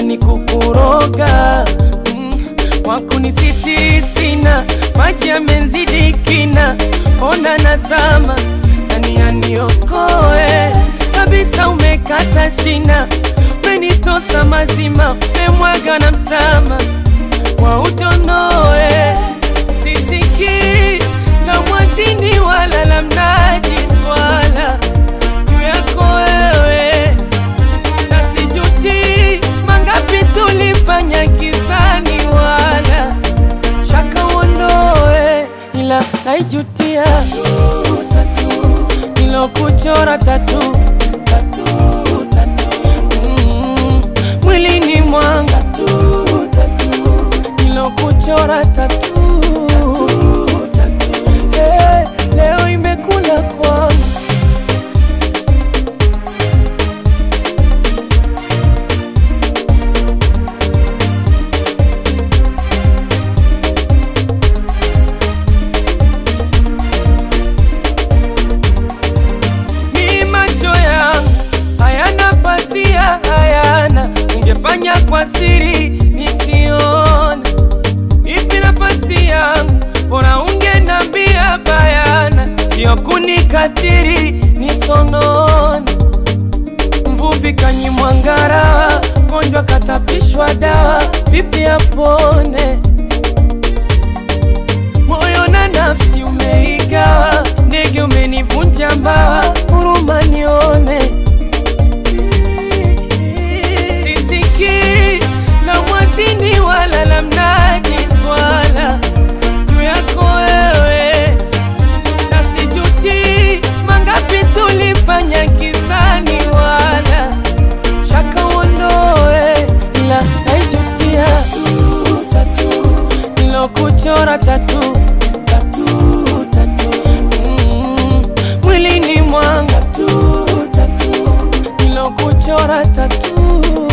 ni kukuroga mm, wakunisiti sina maji yamenzidi kina ona nazama nani aniokoe kabisa umekata shina umenitosa mazima umemwaga na mtama wa udonoe sisiki la mwazini wala la mnaji swala juu yako wewe na sijuti mangapi tulifanya kisani wala shaka uondoe ila naijutia nilokuchora tatu Mm, mwilini mwanga nilokuchora tatu Eh, leo imekula kwangu ni macho yangu hayana pasia, hayana ungefanya kwa siri nisione. Ipi nafasi yangu, bora ungenambia bayana, sio kunikatiri nisonone. Mvuvi kanyimwa ngarawa, mgonjwa katapishwa dawa, vipi apone? moyo na nafsi umeigawa, ndege umenivunja mbawa, huruma nione. Sisiki la mwazini wala la mnaji swala juu yako wewe, na sijuti mangapi tulifanya kisani wala shaka uondoe, ila naijutia nilokuchora tatu Mm, mwilini mwanga nilokuchora tatu